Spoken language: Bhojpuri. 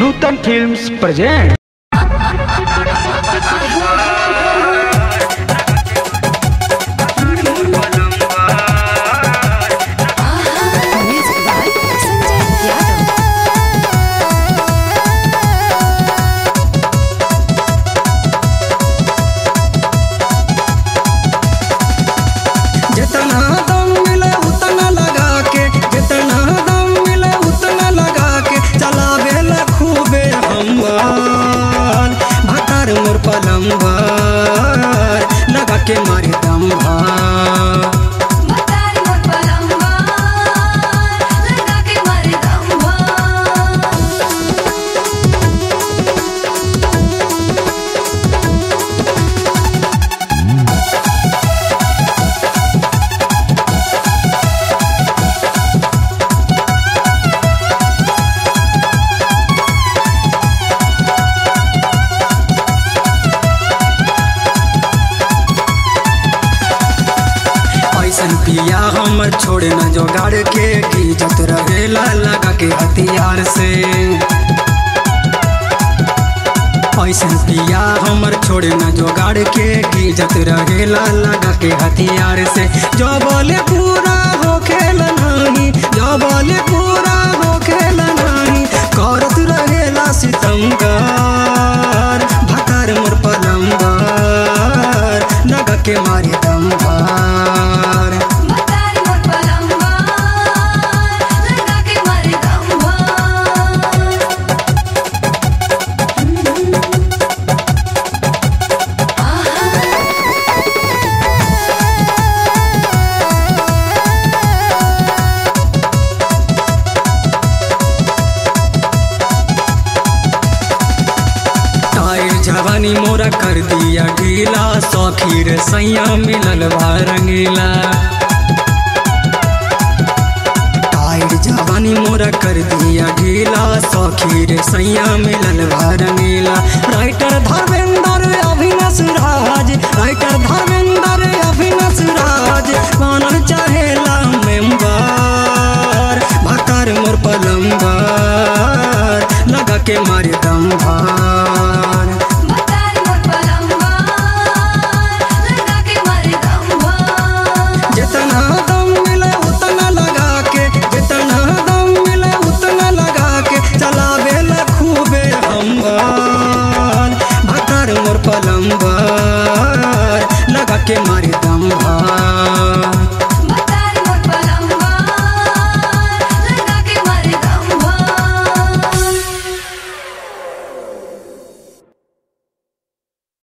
Nutan films present Music by Sanjay Yadav. जितना दम मिले उतना लगा के जितना दम मिले उतना लगा के चलावे ला खूबे हमवार भतार मोर पलंबर लगा के मारे दम भार Matari mo'r palambar, laga ke mare dambar. ऐसन पिया हमर छोड़ न जोगाड़ के इज्जत रहेला लगा के हथियार से ऐसन पिया हमर छोड़ न जोगाड़ के इज्जत रहेला लगा के हथियार से जो बोले पूरा हो खेल नहीं जो बोले पूरा हो खेल नहीं करत रहेला सितमगार भतार मोर पलंबर लगा के मारे दम भार Matari mo'r palambar, laga ke mare dambar. टाइर जवानी मोरा कर दिया ढीला सौखी रे सैया मिलल बा रंगीला टाइर जवानी मोरा कर दिया ढीला सौखी रे सैया मिलल बा रंगीला राइटर धर्मेंद्र अभिनस राज राइटर धर्मेंद्र अभिनस राज मानल चाहे